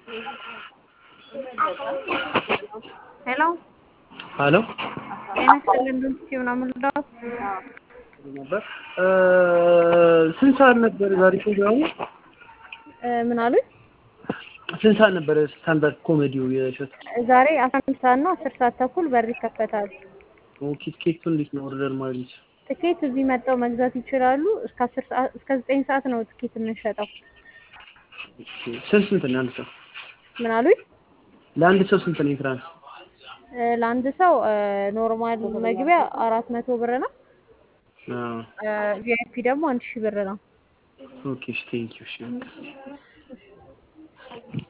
ሄሎ ሄሎ ጤና ይስጥልን ዶክተር ምናምን ልዳት ነበር ስንት ሰዓት ነበር ዛሬ ፕሮግራሙ? ምን አሉኝ? ስንት ሰዓት ነበር ስታንዳርድ ኮሜዲው የሸት? ዛሬ አስራ አንድ ሰዓት ነው አስር ሰዓት ተኩል በር ይከፈታል። ኦኬ ቲኬቱ እንዴት ነው ኦርደር ማግኘት? ትኬት እዚህ መጥተው መግዛት ይችላሉ። እስከ አስር ሰዓት እስከ ዘጠኝ ሰዓት ነው ትኬት የምንሸጠው። ኦኬ ስንት ስንት ነው አንድ ሰው? ምን አሉኝ? ለአንድ ሰው ስንት ነው የትራንስ? ለአንድ ሰው ኖርማል መግቢያ አራት መቶ ብር ነው። አዎ ቪአይፒ ደግሞ አንድ ሺህ ብር ነው። ኦኬ እሺ ቴንኪው እሺ